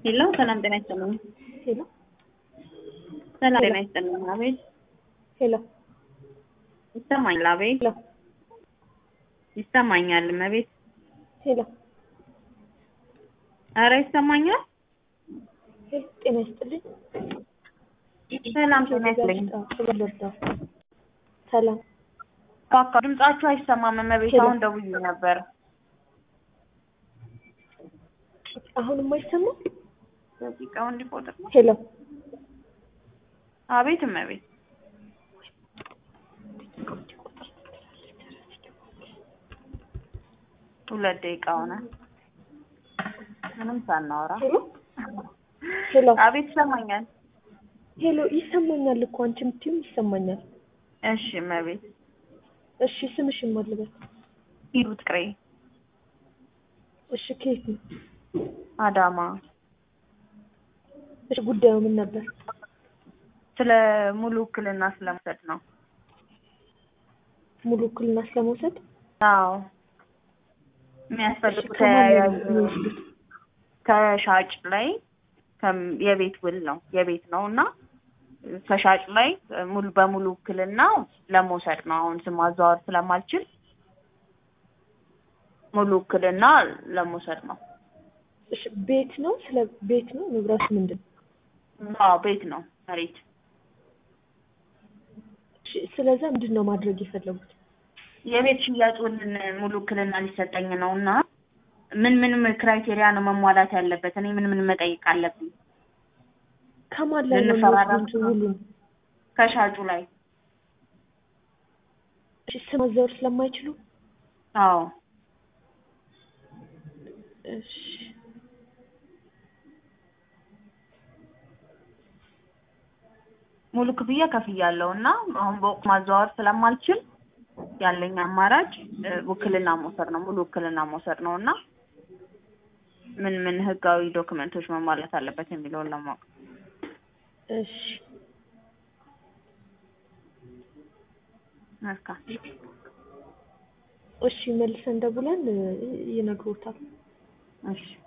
ሄሎ ሰላም ጤና ይስጥልኝ። ሄሎ ሰላም ጤና ይስጥልኝ። አቤት ሄሎ ይሰማኛል። አቤት ሄሎ ይሰማኛል። እመቤት ሄሎ ኧረ ይሰማኛል። ሄሎ ጤና ይስጥልኝ። ሰላም ጤና ይስጥልኝ። ልርዳው። ሰላም ካካ ድምጻችሁ አይሰማም። እመቤት ሄሎ። አሁን ደውዬ ነበር። አሁንም አይሰማም። ደቂቃው እንዲቆጥር ነው። ሄሎ አቤት እመቤት ሁለት ደቂቃ ሆነ ምንም ሳናወራ። ሄሎ ሄሎ አቤት ይሰማኛል። ሄሎ ይሰማኛል እኮ አንቺ የምትይው ይሰማኛል። እሺ እመቤት እሺ ስምሽን ማን ልበል? ሂሩት ቅሬ እሺ ከየት ነው? አዳማ እሺ ጉዳዩ ምን ነበር? ስለ ሙሉ ውክልና ስለመውሰድ ነው። ሙሉ ውክልና ስለመውሰድ አዎ የሚያስፈልጉ እሺ፣ ከማን ነው ተያያዥ የሚወስዱት? ከሻጭ ላይ ከም- የቤት ውል ነው የቤት ነው እና ከሻጭ ላይ ሙሉ በሙሉ ውክልና ለመውሰድ ነው። አሁን ስም ማዘዋወር ስለማልችል ሙሉ ውክልና ለመውሰድ ነው። እሺ ቤት ነው? ስለ ቤት ነው? ንብረቱ ምንድን ነው? አዎ ቤት ነው መሬት እሺ ስለዛ ምንድን ነው ማድረግ የፈለጉት? የቤት ሽያጭ ውልን ሙሉ ውክልና ሊሰጠኝ ነው እና ምን ምን ክራይቴሪያ ነው መሟላት ያለበት? እኔ ምን ምን መጠየቅ አለብኝ? ከማን ላይ ነው ልንፈራረም የሚወስዱት ውሉን? ከሻጩ ላይ እሺ ስም ማዛወር ስለማይችሉ አዎ እሺ ሙሉ ክፍያ ከፍያለሁ እና አሁን በወቅቱ ማዘዋወር ስለማልችል ያለኝ አማራጭ እ፣ ውክልና መውሰድ ነው። ሙሉ ውክልና መውሰድ ነው እና ምን ምን ህጋዊ ዶክመንቶች መሟላት አለበት የሚለውን ለማወቅ እሺ መልካም። እሺ መልሰን ደውለን እ፣ ይነግሮታል። እሺ